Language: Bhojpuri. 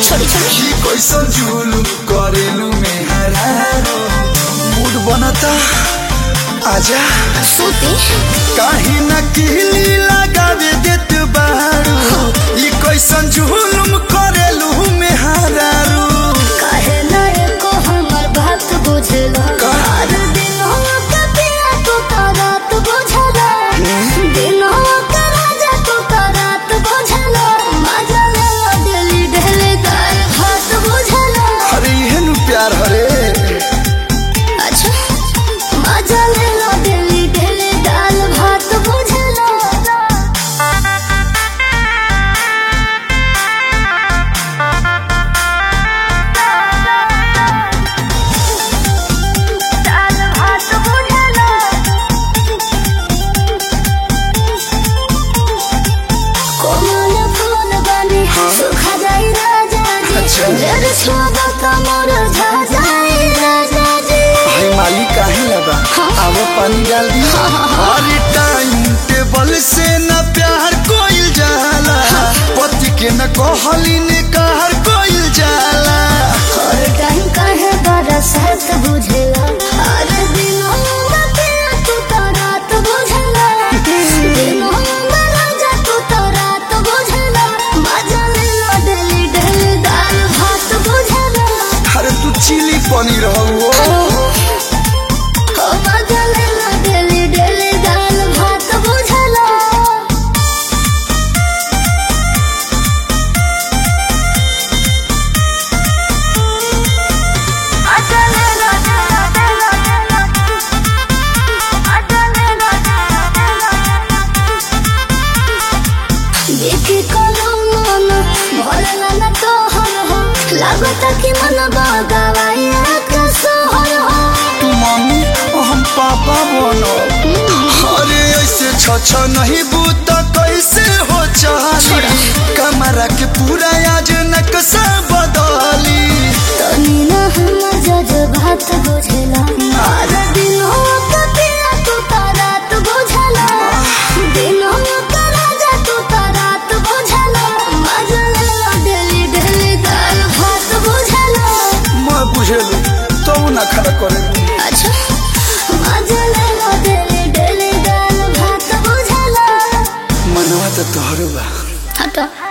छोड़ी छोड़ी ही कैसन जुलुम करेलू में हरारो मूड बनता आजा सूती काहे न किली लगावे देत बारू ई कैसन जुलुम करेलू में हरारो काहे ना एको हमर बात बुझला का? हर दिनवा के पिया तू तो रात बुझला दिनवा के राजा तू तो रात बुझला मजा ले दिली ढेले दाल भात बुझला अरे इहन प्यार हरे अच्छा मजा ले दिली ढेले दाल भात बुझला दाल भात बुझला कोमल फूल बने सुखा जाई राजा जी अच्छा। जर छोड़ा कमर झा जाई राजा जी भाई माली काहे लगा आवो पानी डाल दी अरे टाइम टेबल से न प्यार कोइल जाला पति के न कहली ने कहर कोइल जाला हर टाइम काहे बरसात बुझला हर दिनों में पिया तू तो रात बुझला दिनों में राजा तू तो रात बुझला मजा ले डली डली दाल भात बुझला अरे तू चिली पनीर हो ओ मजा ले डली डली दाल भात बुझला देखे कोनो मन भरला न तोहर हो लागत कि मन बगवाइया के सोहर हो तू मम्मी और हम पापा बनो अरे ऐसे छ नहीं बूत कैसे हो चाली कमरा के पूरा आज नक्शा बदली तनी न हम जज बात बुझला हर दिनों के पिया तू तो रात बुझला दिनों के राजा तू तो रात बुझला मजा ले डेली डेली दाल भात बुझला मैं बुझेलू तो ना खड़ा करे अच्छा मजा ले डेली डेली दाल भात बुझला मनवा तो तोहरो बा हटो